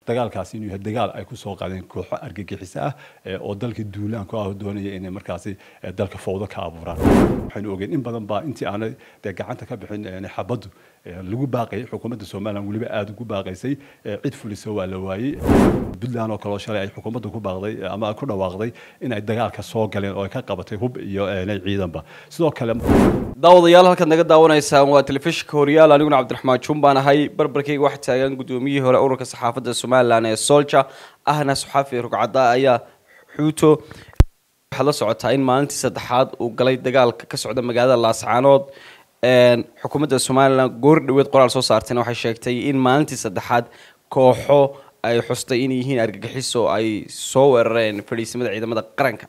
dagaalkaasi inuu yahay dagaal ay kusoo qaadeen kooxo argagixiso ah oo dalka duulaan ku ah doonaya inay markaasi dalka fowdo ka abuuraan waxaynu ogeen in badan baa intii aanay dee gacanta ka bixin xabaddu lagu baaqayay xukuumadda somalilan weliba aada ugu baaqaysay cid fulisa waa la waayey puntland oo kaleo shalay ay xukuumadda ku baaqday ama ku dhawaaqday in ay dagaalka soo galeen oo ay ka qabatay hub iyo ciidanba sidoo kale daawadayaal halkaad naga daawanaysaan waa telefishinka horyaal aniguna cabdiraxmaan juun baan ahay barbarkayga waxaa taagan guddoomiyihii hore ururka saxaafadda somalilan ee solja ahna saxaafi rugcadda ayaa xuuto waxaad la socotaa in maalintii saddexaad uu galay dagaalka ka socda magaalada laascaanood xukuumadda somalilan goor dhaweed qoraal soo saartayna waxay sheegtay in maalintii saddexaad kooxo ay xustay inay yihiin argagixiso ay soo weerareen fadhiisimada ciidamada qaranka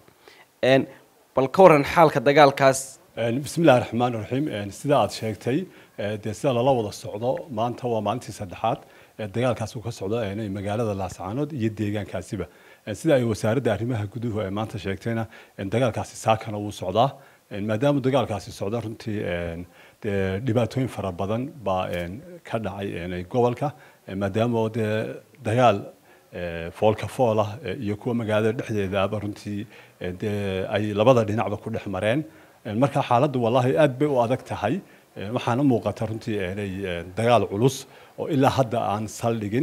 bal ka waran xaalka dagaalkaas bismillahi raxmaan raxiim sida aad sheegtay dee sida lala wada socdo maanta waa maalintii saddexaad dagaalkaas uu ka socdo magaalada laascaanood iyo deegaankaasiba sida ay wasaaradda arrimaha guduhu ay maanta sheegtayna dagaalkaasi saakana wuu socdaa maadaama dagaalkaasi socdo runtii dee dhibaatooyin fara badan baa ka dhacay gobolka maadaama dee dagaal foolka fool ah iyo kuwa magaalada dhexdeedaaba runtii dee ay labada dhinacba ku dhex mareen marka xaaladdu wallahi aad bay u adag tahay waxaana muuqata runtii inay dagaal culus oo ilaa hadda aan saldhigin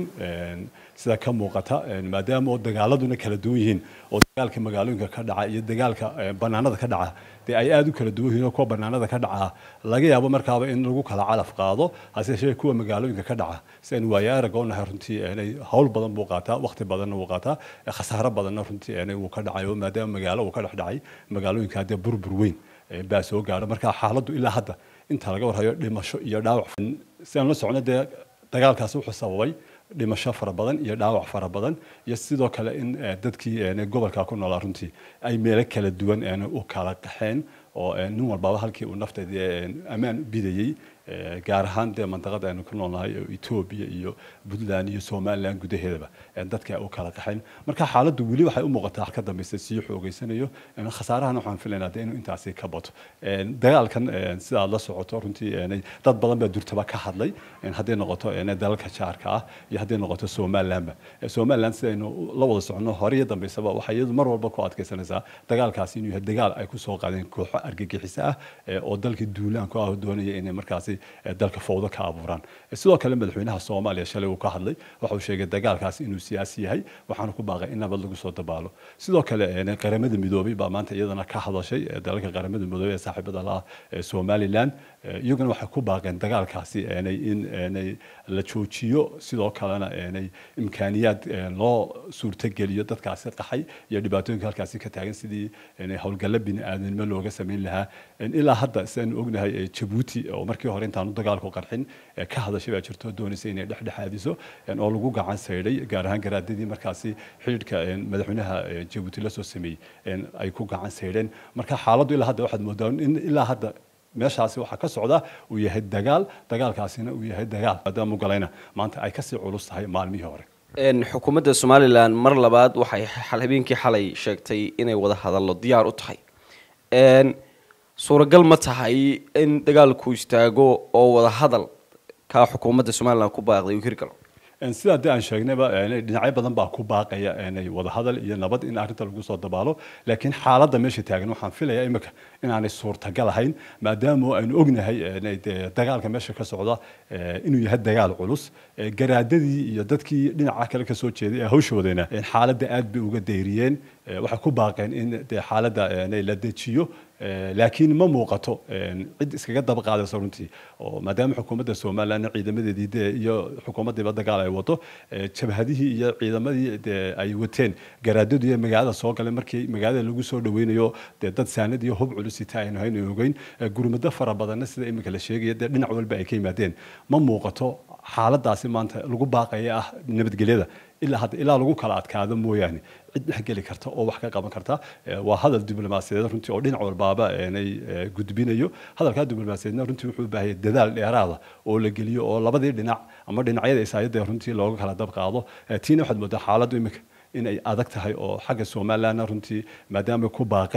sida ka muuqata maadaama oo dagaaladuna kala duwan yihiin oo dagaalka magaalooyinka ka dhaca iyo dagaalka banaanada ka dhaca dee ay aada u kala duwan yihiin oo kuwa banaanada ka dhaca laga yaabo markaaba in lagu kala calaf qaado hase yeeshee kuwa magaalooyinka ka dhaca si aan waaye arag oo nahay runtii inay hawl badan buu qaataa waqti badanna wuu qaataa khasaaro badanna runtii inay wuu ka dhacayo maadaama magaalo uu ka dhex dhacay magaalooyinka haddee burbur weyn baa soo gaadha marka xaaladdu ilaa hadda inta laga warhayo dhimasho iyo dhaawac si aan la socno dee dagaalkaasi wuxuu sababay dhimasho fara badan iyo dhaawac fara badan iyo sidoo kale in dadkii gobolka ku noolaa runtii ay meelo kala duwan u kala qaxeen oo nin walbaba halkii uu nafteeda ammaan bidayey gaar ahaan dee mandaqada aynu ku noolnahay etoobiya iyo puntland iyo somaliland gudaheedaba dadka u kala qaxeen marka xaaladdu weli waxay u muuqataa ka dambaysa sii xoogeysanayo khasaarahana waxaan filaynaa de inuu intaasi ka bato dagaalkan sidaad la socoto runtii dad badan baa durtaba ka hadlay hadday noqoto dalalka jaarka ah iyo hadday noqoto somalilandba somaliland sidaynu la wada soconno hore iyo dambaysaba waxay iyadu mar walba ku adkeysanaysaa dagaalkaasi inuu yahay dagaal ay kusoo qaadeen kooxo argagixiso ah oo dalka duulaan ku ah doonaya inay markaasi dalka fowdo ka abuuraan sidoo kale madaxweynaha soomaaliya shalay uu ka hadlay waxa uu sheegay dagaalkaasi inuu siyaasi yahay waxaana ku baaqay in nabad lagu soo dabaalo sidoo kale qaramada midoobay baa maanta iyadana ka hadashay dalalka qaramada midoobay ee saaxiibada la ah somaliland iyaguna waxay ku baaqeen dagaalkaasi in la joojiyo sidoo kalena imkaaniyaad loo suurtogeliyo dadkaasi qaxay iyo dhibaatooyinka halkaasi ka taagan sidii howlgalla bini-aadanimo looga samayn lahaa ilaa hadda sidaanu ognahay jabuuti oo markii hore intaanu dagaalku qarxin ka hadashay baa jirto doonaysa inay dhexdhexaadiso oo lagu gacan saydhay gaar ahaan garaadadii markaasi xidhiidhka madaxweynaha jabuuti la soo sameeyey ay ku gacan saydheen marka xaaladdu ilaa hadda waxaad moodaa in ilaa hadda meeshaasi waxaa ka socda uu yahay dagaal dagaalkaasina uu yahay dagaal maadaama galayna maanta ay kasii culus tahay maalmihii hore xukuumadda somalilan mar labaad waxay habeenkii xalay sheegtay inay wada hadallo diyaar u tahay suuragal ma tahay in dagaalku istaago oo wada hadal kaa xukuumadda somalilan ku baaqday uu hirgalo sidaa dee aan sheegnayba dhinacyo badan baa ku baaqaya inay wadahadal iyo nabad in arrinta lagu soo dabaalo laakiin xaaladda meesha taagan waxaan filayaa imika inaanay suurtagal ahayn maadaama aynu ognahay dagaalka meesha ka socda inuu yahay dagaal culus garaadadii iyo dadkii dhinaca kale kasoo jeeday ee hawshoodana xaaladda aad bay uga dayriyeen waxay ku baaqeen in dee xaaladda la dejiyo laakiin ma muuqato cid iskaga daba qaadaysa runtii oo maadaama xukuumadda somaliland ciidamadeedii dee iyo xukuumaddiiba dagaal ay wato jabhadihii iyo ciidamadii dee ay wateen garaadadu iyo magaalada soo galay markii magaalada lagu soo dhaweynayo dee dad saanad iyo hub culusita aynu haynu ogeyn gurmado fara badanna sida imika la sheegaya dee dhinac walba ay ka yimaadeen ma muuqato xaaladaasi maanta lagu baaqaya ah nabadgelyada ilaa hadda ilaa lagu kala adkaado mooyaane cid dhexgeli karta oo wax ka qaban karta waa hadal diblomaasiyadeed runtii oo dhinac walbaaba inay gudbinayo hadalkaa diblomaasiyadeedna runtii wuxuu u baahaya dadaal dheeraada oo la geliyo oo labadii dhinac ama dhinacyada isaayadda runtii looga kala dab qaado tiina waxaad moodaa xaaladdu imika in ay adag tahay oo xagga somalilandna runtii maadaama ku baaqeen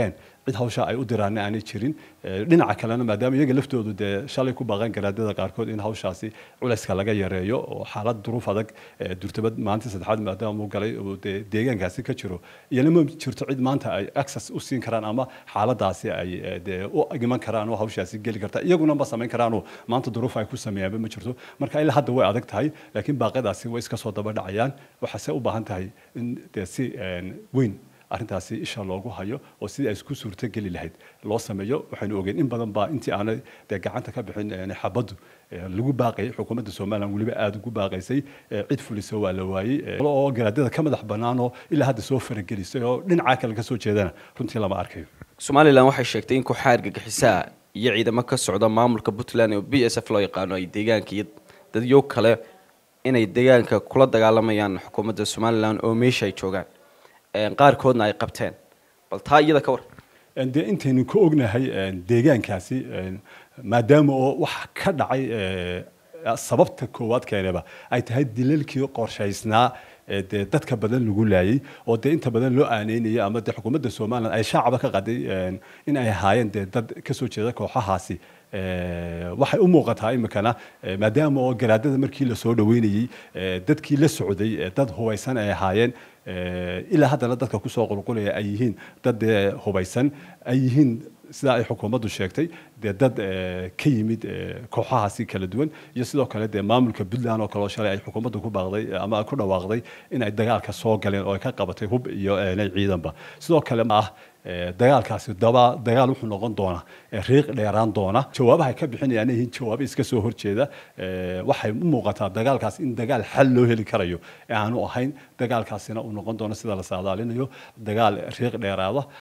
cid hawsha ay u diraana aanay jirin dhinaca kalena maadaama iyaga laftoodu dee shalay ku baaqan garaadada qaarkood in hawshaasi culayska laga yareeyo oo xaalad duruuf adag durtabad maalintii saddexaad maadaama uu galay oo dee deegaankaasi ka jiro iyana ma jirto cid maanta ay access u siin karaan ama xaaladaasi ay dee u iman karaan oo hawshaasi geli karta iyaguna ma samayn karaanoo maanta duruuf ay ku sameeyaanba ma jirto marka ilaa hadda way adag tahay laakiin baaqyadaasi way iska soo daba dhacayaan waxaase u baahan tahay in dee si weyn arrintaasi isha loogu hayo oo sidii ay isku suurtogeli lahayd loo sameeyo waxaynu ogeyn in badan baa intii aanay dee gacanta ka bixin xabaddu lagu baaqayay xukuumadda somalilan weliba aada ugu baaqaysay cid fulisa waa la waayey oo garaadada ka madax bannaan oo ilaa hadda soo faragelisay oo dhinacaa kale ka soo jeedana runtii lama arkayo somalilan waxay sheegtay in kooxaha argagixisaa iyo ciidamo ka socda maamulka puntland oo b s f loo yaqaano ay deegaanka iyo dadyo kale inay deegaanka kula dagaalamayaan xukuumadda somalilan oo meesha ay joogaan qaarkoodna ay qabteen bal taa iyada ka war dee intaynu ka ognahay deegaankaasi maadaama oo wax ka dhacay sababta koowaad keeneba ay tahay dilalkii qorshaysnaa dee dadka badan lagu laayay oo dee inta badan loo aaneynayay ama dee xukuumadda somalilan ay shaacaba ka qaday in ay ahaayeen dee dad kasoo jeeda kooxahaasi waxay u muuqataa imikana maadaama oo garaadada markii lasoo dhaweynayey dadkii la socday dad hubaysan ay ahaayeen ilaa haddana dadka kusoo qulqulaya ay yihiin dad hubaysan ay yihiin sidaa ay xukuumaddu sheegtay dee dad ka yimid kooxahaasi kala duwan iyo sidoo kale dee maamulka puntland oo kaleo shalay ay xukuumaddu ku baaqday ama ku dhawaaqday in ay dagaalka soo galeen oo ay ka qabatay hub iyo ciidanba sidoo kale ah dagaalkaasi daba dagaal wuxuu noqon doonaa riiq dheeraan doona jawaabaha ay ka bixinayaan yihiin jawaabo iska soo horjeeda waxay u muuqataa dagaalkaas in dagaal xal loo heli karayo ee aanu ahayn dagaalkaasina uu noqon doono sida la saadaalinayo dagaal riiq dheeraada